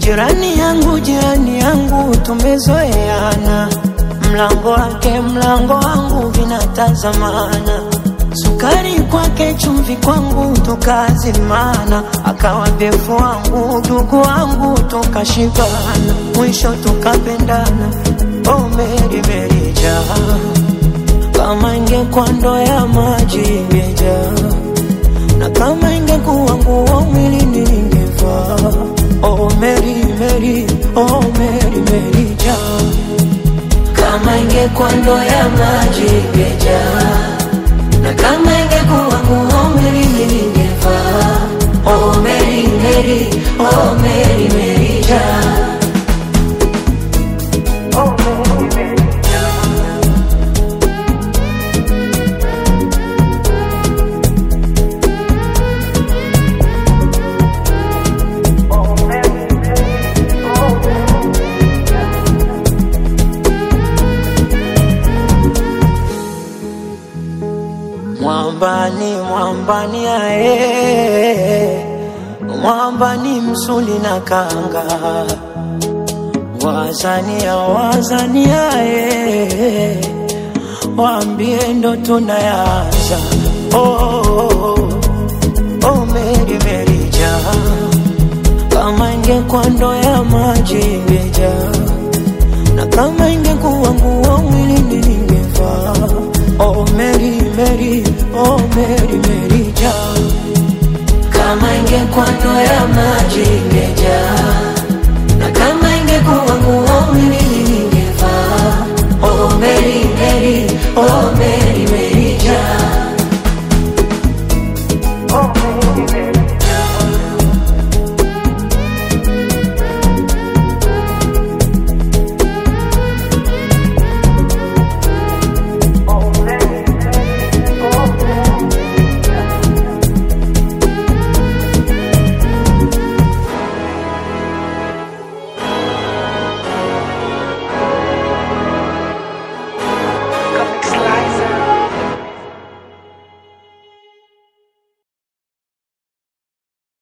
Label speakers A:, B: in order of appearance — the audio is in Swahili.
A: Jirani yangu, jirani yangu, tumezoeana, mlango wake mlango wangu vinatazamana, sukari kwake chumvi kwangu tukazimana, akawa befu wangu ndugu wangu tukashibana, mwisho tukapendana. Oh Meri Meri jaa, kama ingekuwa ndoo ya maji ingejaa na kama ingekuwa nguo mwilini ningevaa. Oh Mary Mary, oh Mary Mary jaa, kama ingekuwa ndoo ya maji ingejaa, na kama ingekuwa nguo mwilini ningevaa. Oh Mary Mary, oh Mary Mary jaa. Oh Mary Mary jaa. Mwambani, mwambani ae, mwambani msuli na kanga, wazania, wazania ae, waambie ndo tunayanza. Oh, oh, oh, oh, Meri Meri jaa, kama ingekuwa ndoo ya maji ingejaa na kama ingekuwa nguo mwilini ningevaa. Oh Mary Mary, oh Mary Mary jaa, kama ingekuwa ndoo ya maji ingejaa,